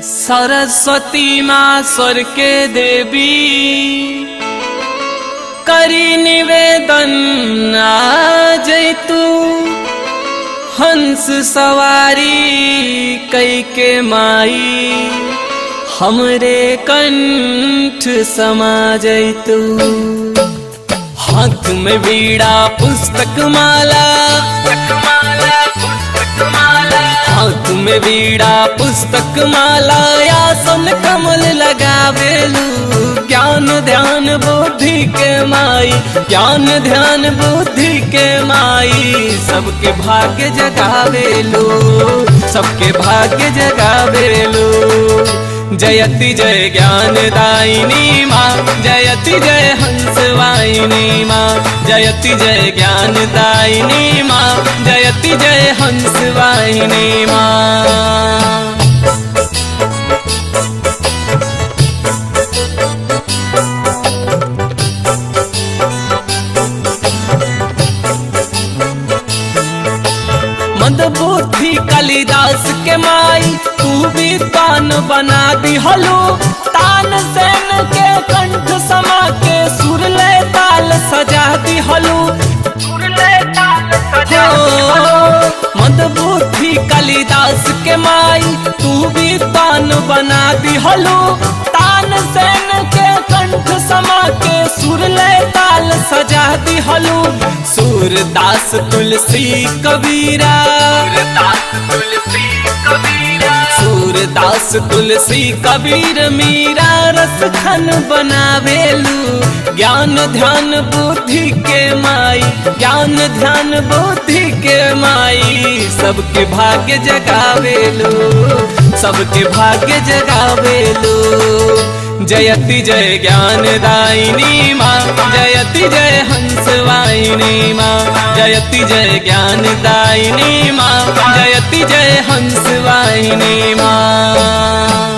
सरस्वती माँ स्वर के देवी करी निवेदन आज तू हंस सवारी कई के माई हमरे कंठ समा जैतू हाथ में बीड़ा पुस्तक माला हाथ में बीड़ा पुस्तक माला आसन कमल लगावेलू ज्ञान ध्यान बुद्धि के माई ज्ञान ध्यान बुद्धि के माई सबके भाग्य जगावेलू सबके भाग्य जगावेलू जयति जय ज्ञान दायिनी माँ जयति जय हंस वाहिनी माँ जयति जय ज्ञान दायिनी माँ जयति जय हंस वाहिनी माँ मंदबुद्धि कालिदास के माई तू भी तान बना दी हलो तान सेन के कंठ समा के सुरले ताल सजा दी हलो मंदबुद्धि कालिदास के माई तू भी तान बना दी हलो तान सेन के कंठ समा के सुरले ताल सजा दी हलो सूरदास तुलसी कबीरा सूरदास तुलसी कबीर मीरा रस खन बनावेलू ज्ञान ध्यान बुद्धि के माई ज्ञान ध्यान बुद्धि के माई सबके भाग्य जगावेलू सबके भाग्य जगावेलू जयति जय ज्ञान दायिनी माँ जयति जय हंस वाहिनी माँ जयति जय ज्ञान दायिनी माँ जयति जय हंस वाहिनी माँ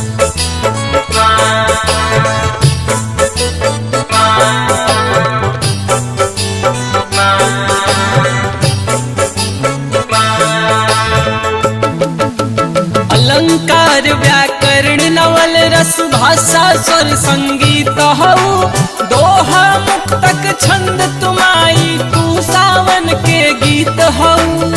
अलंकार व्याकरण नवल रस भाषा स्वर संगीत हऊ दोहा मुक्तक छंद तुमाई तू सावन के गीत हऊ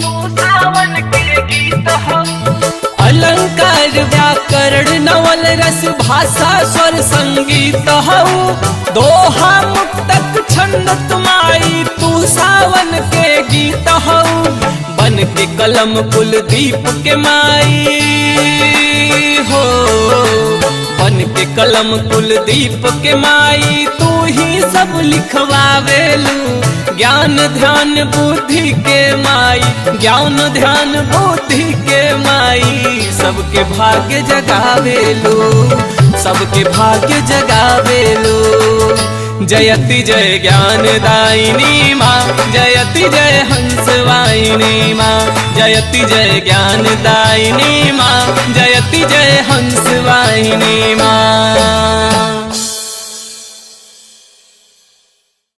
अलंकार व्याकरण नवल रस भाषा स्वर संगीत हऊ दोहा मुक्तक छंद तुमाई तू सावन के गीत हऊ बन के कलम कुलदीप के माई हो बन के कलम कुलदीप के माई तू ही सब लिखवावेलू ज्ञान ध्यान बुद्धि के माई ज्ञान ध्यान बुद्धि के माई सबके भाग्य जगावेलू सबके भाग्य जगावेलू जयति जय ज्ञान दायिनी माँ जयति जय हंस वाहिनी माँ जयति जय ज्ञान दायिनी माँ जयति जय हंस वाहिनी माँ